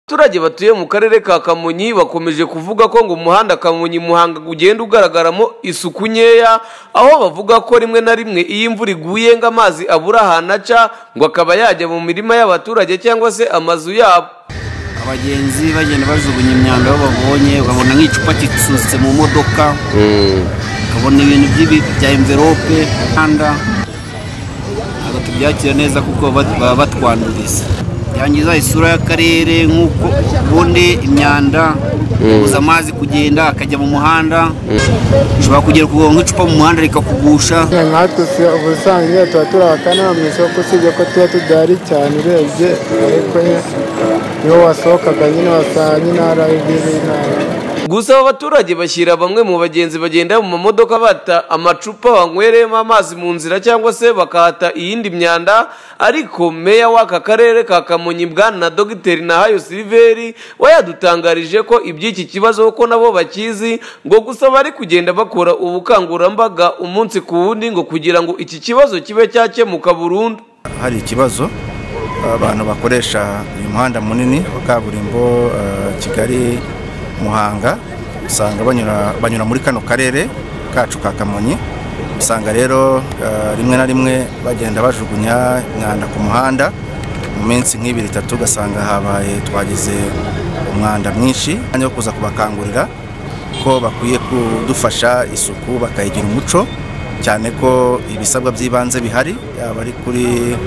abaturage batuye mu karere ka kamonyi bakomeje kuvuga ko ngo umuhanda kamonyi muhanga ugenda ugaragaramo isuku nkeya aho bavuga ko rimwe na rimwe iyo imvura iguye ngo amazi abura ahantu aca ngo akaba yajya mu mirima y'abaturage cyangwa se amazu yabo abagenzi bagenda bajugunya imyanda aho babonye ukabona nk'icupa kisutse mu modoka ukabona ibintu by'ibi bya envelope nkanda ntabwo tubyakira neza kuko baba baba batwanduriza byangiza isura y'akarere nk'uko ubundi imyanda ibuza amazi kugenda akajya mu muhanda ushobora kugera kuvoma nk'icupa mu muhanda rikakugusha nkatwe ubusanzwe iyo tuba turi abakanama mu isoko usibye ko tuba tudahari cyane urebye ariko nyine niho wasohokaga nyine wasanga nyine hari ibintu n'aho gusa aba baturage bashyira bamwe mu bagenzi bagenda mu mamodoka bata amacupa banywereyemo amazi mu nzira cyangwa se bakahata iyindi myanda ariko meya w'aka karere ka kamonyi bwana na dogiteri nahayo siliveri we yadutangarije ko iby'iki kibazo ko nabo bakizi ngo gusa bari kugenda bakora ubukangurambaga umunsi ku wundi ngo kugira ngo iki kibazo kibe cyakemuka burundu hari ikibazo abantu bakoresha uyu muhanda munini wa kaburimbo eh, kigali muhanga usanga banyura banyura muri kano karere kacu ka kamonyi usanga rero eh, rimwe na rimwe bagenda bajugunya umwanda ku muhanda mu minsi nk'ibiri itatu ugasanga habaye twagize umwanda mwinshi umwanya wo kuza kubakangurira ko bakwiye kudufasha isuku bakayigira umuco cyane ko ibisabwa by'ibanze bihari yaba ari kuri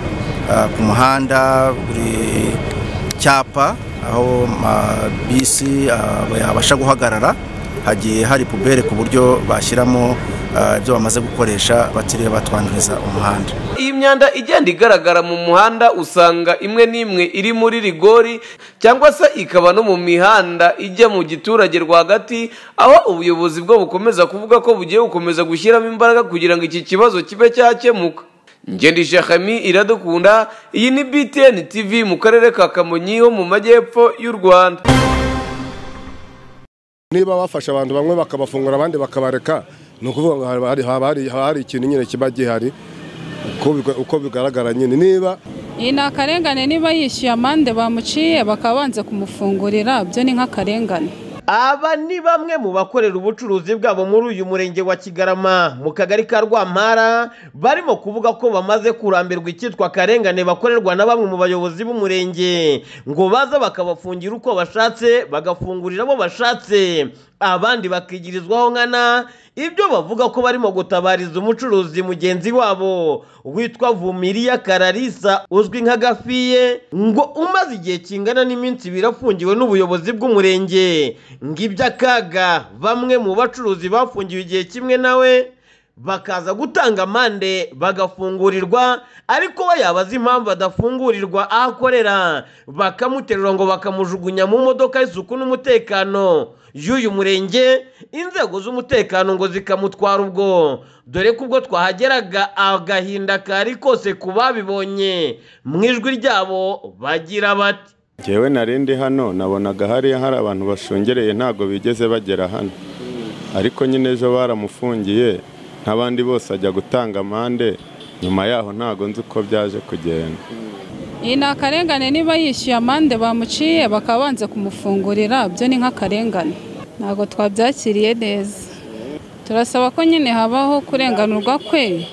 ah, ku muhanda buri cyapa aho amabisi ah, yabasha guhagarara hagiye hari pubere ku buryo bashyiramo ah, ibyo bamaze gukoresha batiriwe batwanduriza umuhanda iyi myanda igenda igaragara mu muhanda usanga imwe n'imwe iri muri rigori cyangwa se ikaba no mu mihanda ijya mu giturage rwagati aho ubuyobozi bwo bukomeza kuvuga ko bugiye gukomeza gushyiramo imbaraga kugira ngo iki kibazo kibe cyakemuka Ngendi Shakami iradukunda iyi ni BTN TV mu karere ka Kamonyi ho mu majyepfo y'u Rwanda niba bafasha abantu bamwe bakabafungura abandi bakabareka ni ukuvuga ngo haba hari- haba hari- haba hari ikintu nyine kiba gihari uko biga- uko bigaragara nyine niba iyi ni akarengane niba yishyuye amande bamuciye bakaba banze kumufungurira byo ni nk'akarengane Aba ni bamwe mu bakorera ubucuruzi bwabo muri uyu murenge wa Kigarama mu kagari ka Rwampara barimo kuvuga ko bamaze kurambirwa icyitwa akarengane bakorerwa na bamwe mu bayobozi b'umurenge ngo baza bakabafungira uko bashatse bagafungurira abo bashatse abandi bakigirizwaho nkana ibyo bavuga ko barimo gutabariza umucuruzi mugenzi wabo witwa Vumiriya Kararisa uzwi nka Gafiye ngo umaze igihe kingana n'iminsi ibiri afungiwe n'ubuyobozi bw'umurenge ngo iby'akaga bamwe mu bacuruzi bafungiwe igihe kimwe nawe bakaza gutanga amande bagafungurirwa ariko we yabaza impamvu adafungurirwa aho akorera bakamuterura ngo bakamujugunya mu modoka y'isuku n'umutekano y'uyu murenge inzego z'umutekano ngo zikamutwara ubwo dore ko ubwo twahageraga agahinda kari kose ku babibonye mu ijwi ryabo bagira bati Jyewe nari ndi hano nabonaga hariya hari abantu bashungereye ntabwo bigeze bagera hano ariko nyine ejo baramufungiye nk'abandi bose ajya gutanga amande nyuma yaho ntabwo nzi uko byaje kugenda iyi ni akarengane niba yishyuye amande bamuciye bakaba banze kumufungurira byo ni nk'akarengane ntabwo twabyakiriye neza turasaba ko nyine habaho kurenganurwa kwe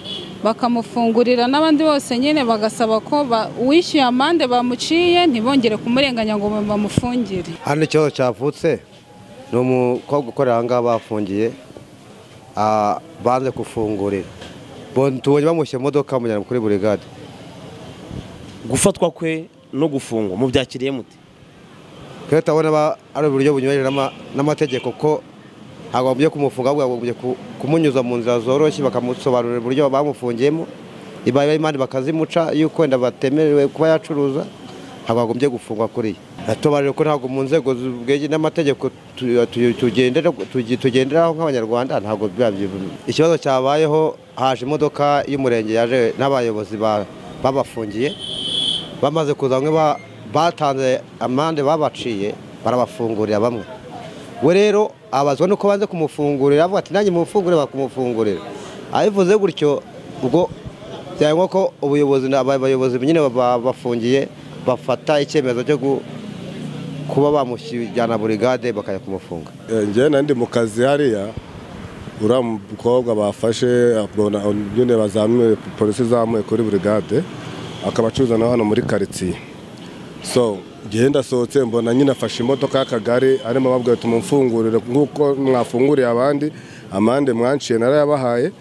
bakamufungurira n'abandi bose nyine bagasaba ko ba- uwishyuye amande bamuciye ntibongere kumurenganya ngo bamufungire hano ikibazo cyavutse ni umukobwa ukorera aha ngaha bafungiye ah, banze gufungurira Bo- tubonye bamushyira mu modoka bamujyana kuri burigade gufatwa kwe no gufungwa mubyakiriye mute rero turabona aba- ari uburyo bunyuranyije n'ama- n'amategeko ko agombye kumufunga ahubwo bagombye ku- kumunyuza mu nzira zoroshye bakamusobanurira uburyo bamufungiyemo ibaye imana bakazimuca yuko wenda batemerewe kuba yacuruza ntabwo agombye gufungwa kuri yo tubaje ko ntabwo mu nzego z'ubwege n'amategeko tu- tu- tugendera- tugi- tugenderaho nk'abanyarwanda ntabwo biba byiza. ikibazo cyabayeho haje imodoka y'umurenge yaje n'abayobozi ba- babafungiye bamaze kuza bamwe ba- batanze amande babaciye barabafungurira bamwe we rero abazwa nuko banze kumufungurira avuga ati nanjye mumufungurire bakumufungurira abivuze gutyo ubwo byangwa ko ubuyobozi na- aba- abayobozi nyine ba- bafungiye bafata icyemezo cyo gu- kuba bamushyijyana burigade bakajya kumufunga njyewe nandi mu kazi hariya uriya mukobwa bafashe abona nyine bazamuye polisi izamuye kuri burigade akaba acuruza na hano muri karitsiye so njyewe ndasohotse mbona nyine afashe imodoka y'akagari arimo ababwira ati mumfungurire nk'uko mwafunguriye abandi amande mwanciye narayabahaye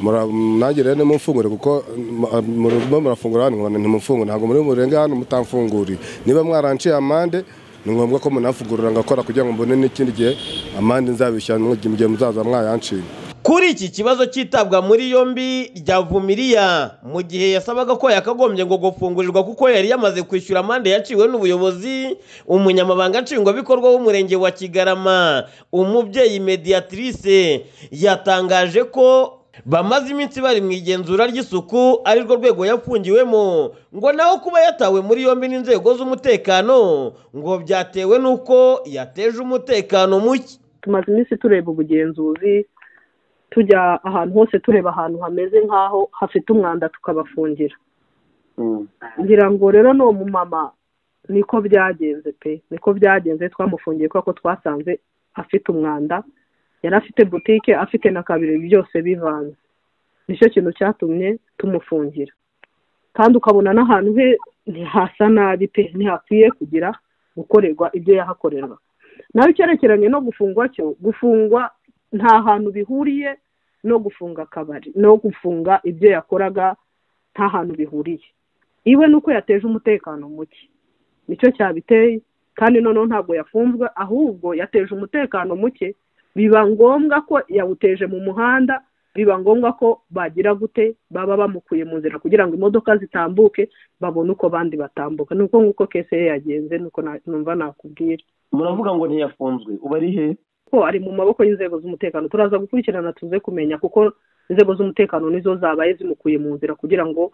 mura- nanjye rero nimumfungure kuko mm, murimo murafungura hano nkabona ntimumfungure ntabwo muri murenge hano mutamfunguriye niba mwaranciye amande ni ngombwa ko munafungurira ngakora kugira ngo mbone n'ikindi gihe amande nzabishyura mu gihe muzaza mwayanciye Kuri iki kibazo cyitabwa muri yombi rya Vumiriya mu gihe yasabaga ko yakagombye ngo gufungurirwa kuko yari yamaze kwishyura amande yaciwe n'ubuyobozi umunyamabanga nshingwabikorwa w'umurenge wa Kigarama umubyeyi mediatrice yatangaje ko bamaze iminsi bari mu igenzura ry'isuku ari rwo rwego yafungiwemo ngo naho kuba yatawe muri yombi n'inzego z'umutekano ngo byatewe n'uko yateje umutekano muke tumaze iminsi tureba ubugenzuzi tujya ahantu hose tureba ahantu hameze nk'aho hafite umwanda tukabafungira ngira ngo rero ni umumama niko byagenze pe niko byagenze twamufungiye kubera ko twasanze afite umwanda yari afite butike afite na kabiri byose bivanze nicyo kintu cyatumye tumufungira kandi ukabona n'ahantu he ntihasa nabi pe ntihakwiye kugira gukorerwa ibyo yahakorerwa nawe icyerekeranye no gufungwa cyo gufungwa nta hantu bihuriye no gufunga akabari no gufunga ibyo yakoraga nta hantu bihuriye iwe ni uko yateje umutekano muke nicyo cyabiteye kandi noneho ntabwo yafunzwe ahubwo yateje umutekano muke biba ngombwa ko yawuteje mu muhanda biba ngombwa ko bagira gute baba bamukuye mu nzira kugira ngo imodoka zitambuke babone uko abandi batambuka ni uko nguko kese ye yagenze ni uko na- numva nakubwira muravuga ngo ntiyafunzwe ubu ari he ko ari mu maboko y'inzego z'umutekano turaza gukurikirana tuze kumenya kuko inzego z'umutekano nizo zabaye zimukuye mu nzira kugira ngo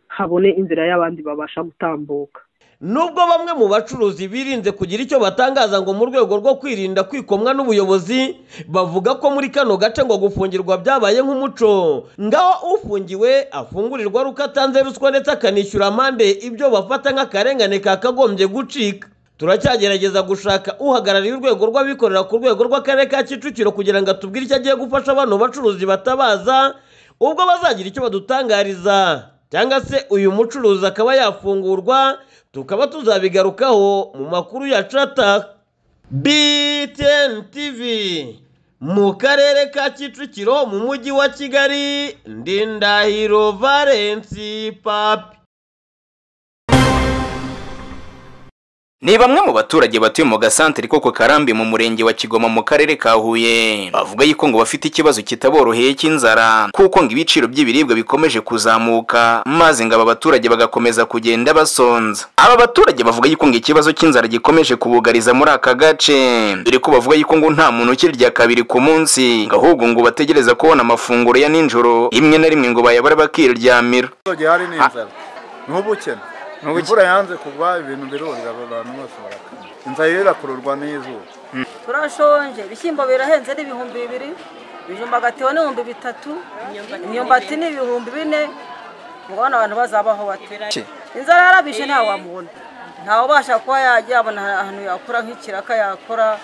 habone inzira y'abandi babasha gutambuka nubwo bamwe mu bacuruzi birinze kugira icyo batangaza ngo mu rwego rwo kwirinda kwikomwa n'ubuyobozi bavuga ko muri kano gace ngo gufungirwa byabaye nk'umuco ngaho ufungiwe afungurirwa ari uko atanze ruswa ndetse akanishyura amande ibyo bafata nk'akarengane kakagombye gucika turacyagerageza gushaka uhagarariye urwego rw'abikorera ku rwego rw'akarere ka kicukiro kugira ngo atubwire icyo agiye gufasha abano bacuruzi batabaza ubwo bazagira icyo badutangariza cyangwa se uyu mucuruzi akaba yafungurwa tukaba tuzabigarukaho mu makuru ya cataka btn tv mu karere ka kicukiro mu mujyi wa kigali ndindahiro valensi papi Ni bamwe mu baturage batuye mu gasantere ko ku karambi mu murenge wa Kigoma mu karere ka Huye bavuga yuko ngo bafite ikibazo kitaboroheye cy'inzara kuko ngo ibiciro by'ibiribwa bikomeje kuzamuka maze ngo aba baturage bagakomeza kugenda basonza aba baturage bavuga yuko ngo ikibazo cy'inzara gikomeje kubugariza muri aka gace dore ko bavuga yuko ngo nta muntu ukirya kabiri ku munsi ngo ahubwo ngo bategereza kubona amafunguro ya ninjoro rimwe na rimwe ngo bayabara bakiryamira abaturage hari n'inzara ni ubukene imvura yanze kugwa ibintu birurira abantu bose barakana inzara rero irakururwa n'izuba turashonje ibishyimbo birahenze n'ibihumbi bibiri ibijumba gatewe n'ibihumbi bitatu imyumbati ni ibihumbi bine mubona abantu bazabaho bate inzara yarabishe ntawamubona ntawubasha kuba yajya abona ahantu yakora nk'ikiraka yakora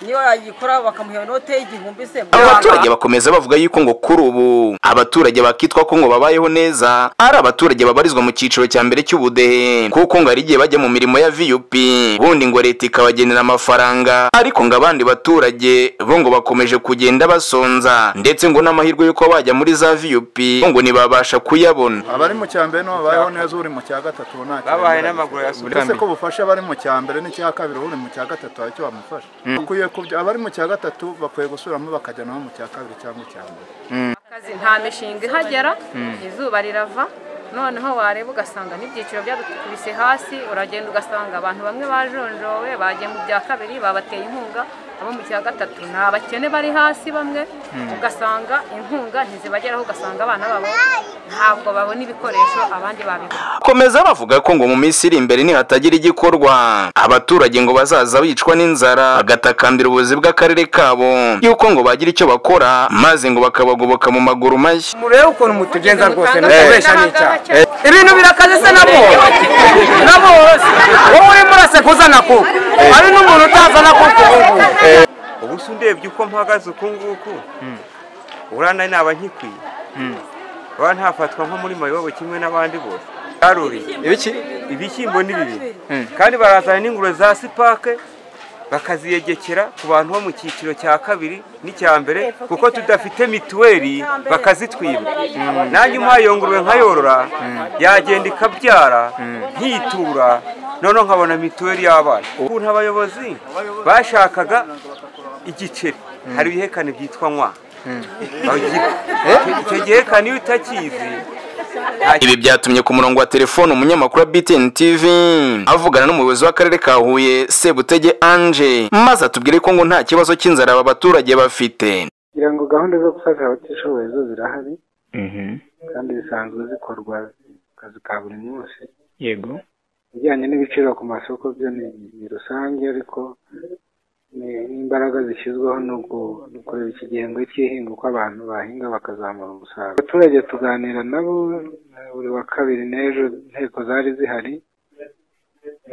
niyo yagikora bakamuha inote y'igihumbi se abaturage bakomeza bavuga yuko ngo kuri ubu abaturage bakitwa ko ngo babayeho neza ari abaturage babarizwa mu cyiciro cya mbere cy'ubudehe kuko ngo hari igihe bajya mu mirimo ya vup ubundi ngo leta ikabagenera amafaranga ariko ngo abandi baturage bo ngo bakomeje kugenda basonza ndetse ngo n'amahirwe y'uko bajya muri za vup ngo ntibabasha kuyabona abari mu cya mbere nibo babayeho neza uri mu cya gatatu nta cyo Babahaye yabura. n'amaguru yasubira Uretse mbere. ko bufasha abari mu cya mbere n'icya kabiri uri mu cya gatatu hari icyo bamufasha Mm. bakwiye kubya abari mu cya gatatu bakwiye gusubiramo bakajya nabo mu cya kabiri cyangwa icya mbere akazi nta mishinga ihagera Mm. izuba rirava noneho wareba ugasanga n'ibyiciro byadukubise hasi uragenda ugasanga abantu bamwe bajonjowe bagiye mu bya kabiri babateye inkunga abo mu cya gatatu ni abakene bari hasi bamwe Mm. ugasanga inkunga ntizibageraho ugasanga abana babo ntabwo babona ibikoresho abandi babibona Komeza bavuga ko ngo mu minsi iri imbere nihatagira igikorwa abaturage ngo bazaza bicwa n'inzara bagatakambira ubuyobozi bw'akarere kabo yuko ngo bagira icyo bakora maze ngo bakabagoboka mu maguru mashya murebe ukuntu mutugenza rwose mutubesha n'icyaha ibintu birakaze se nabo nabo wowe urimo urasekuza kuko hari n'umuntu utazana kuko ubusa undebye uko mpagaze uku nguku uriya nawe naba nkikwiye urabona ntafatwa nko muri mayobo kimwe n'abandi bose yaruriye ibishyimbo ni bibi kandi barazana n'ingurube za sipake bakaziyegekera ku bantu bo mu cyiciro cya kabiri n'icya mbere kuko tudafite mituweli bakazitwiba nanjye umpaye iyo ngurube nkayorora yagenda ikabyara nkitura noneho nkabona mituweli y'abana ukuntu abayobozi bashakaga igiceri hari ibihekane byitwa nkwa icyo gihekane iyo utakizi Ibi byatumye ku murongo wa telefone umunyamakuru wa BTN TV avugana n'umuyobozi w'akarere ka Huye Sebutege Ange maze atubwire ko ngo nta kibazo cy'inzara aba baturage bafite. kugira ngo gahunda zo gufasha abatishoboye zo zirahari kandi zisanzwe zikorwa mu kazi ka buri munsi yego ibijyanye n'ibiciro ku masoko byo ni ni rusange ariko ni- n'imbaraga zishyizweho ni uku- ni ukureba iki gihembwe cy'ihinga uko abantu bahinga bakazamura umusaruro abaturage tuganira nabo eh, buri wa kabiri n'ejo inteko zari zihari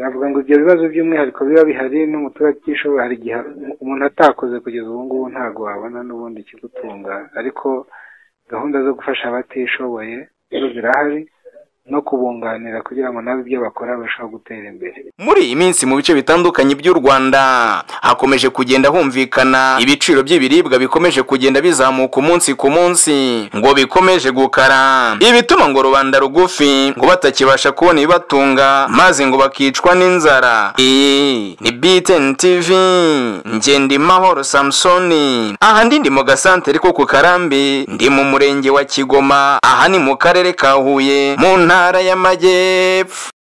navuga ngo ibyo bibazo by'umwihariko biba bihari n'umuturage utishoboye hari igihe umuntu atakoze kugeza ubu ngubu ntabwo wabona n'ubundi ikigutunga ariko gahunda zo gufasha abatishoboye zo zirahari no kubunganira kugira ngo nabo ibyo bakora barusheho gutera imbere Muri iyi minsi mu bice bitandukanye by'u Rwanda hakomeje kugenda humvikana ibiciro by'ibiribwa bikomeje kugenda bizamuka umunsi ku munsi ngo bikomeje gukara ibituma ngo rubanda rugufi ngo batakibasha kubona ibibatunga maze ngo bakicwa n'inzara iyi ni BTN TV Ngendimahoro Samsoni aha ndi ndi mu gasantere ko ku Karambi ndi mu murenge wa Kigoma aha ni mu karere ka Huye mu ntara y'Amajyepfo